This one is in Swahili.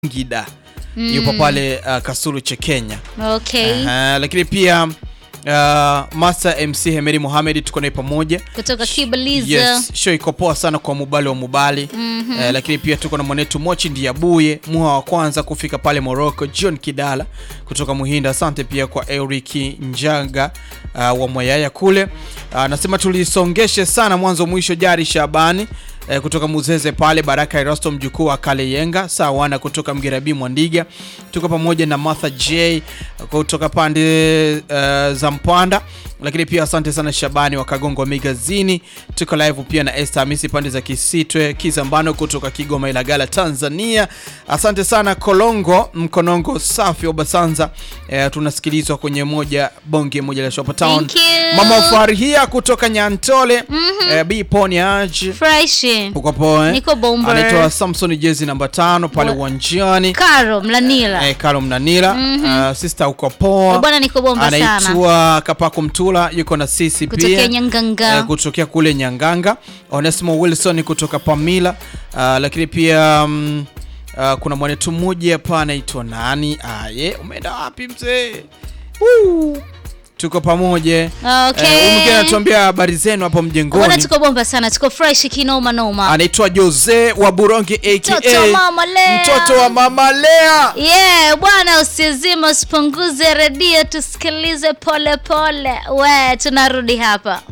Ngida yupo pale uh, Kasulu cha Kenya. Okay. Aha, lakini pia uh, Master MC Hemedi Mohamed tuko naye pamoja. Kutoka Kibaliza. Yes, show iko poa sana kwa Mubali wa Mubali. Eh, lakini pia tuko na mwanetu Mochi Ndiabuye, muha wa kwanza kufika pale Morocco, John Kidala kutoka Muhinda. Asante pia kwa Eric Njaga uh, wa Mwayaya kule. Uh, nasema tulisongeshe sana mwanzo mwisho Jari Shabani eh, kutoka Muzeze pale, Baraka Erasto mjukuu wa Kale Yenga, Sawana kutoka Mgerabi Mwandiga, tuko pamoja na Martha J kutoka pande uh, za Mpanda, lakini pia asante sana Shabani wa Kagongo Magazini. Tuko live pia na Esther Hamisi pande za Kisitwe Kizambano kutoka Kigoma Ilagala Tanzania. Asante sana Kolongo Mkonongo safi wa Basanza. Eh, tunasikilizwa kwenye moja bonge moja la Shop Town. Thank you. Mama Farhia kutoka Nyantole. Eh, B Ponyage Fresh. uko poa eh? Niko bomba. Anaitwa Samson jezi namba tano pale Wa- uwanjani. Karo Mlanila. Eh, Kalo Mnanira. Uh, sister uko poa. Bwana niko bomba sana. Anaitwa Kapako Mtula yuko na sisi Kutokea pia Nyanganga. Eh, kutokea kule Nyanganga. Onesimo Wilson kutoka Pamila. Uh, lakini pia um, uh, kuna mwanetu mmoja hapa anaitwa nani? Aye, umeenda wapi mzee? Woo! Tuko pamoja. Okay. Eh, huyu mwingine anatuambia habari zenu hapo Bwana mjengoni. tuko bomba sana. Tuko fresh kinoma noma. Anaitwa Jose wa Buronge aka Mtoto wa Mama Lea. Mtoto wa Mama Lea. Yeah, bwana usizima usipunguze redio tusikilize pole pole. We, tunarudi hapa.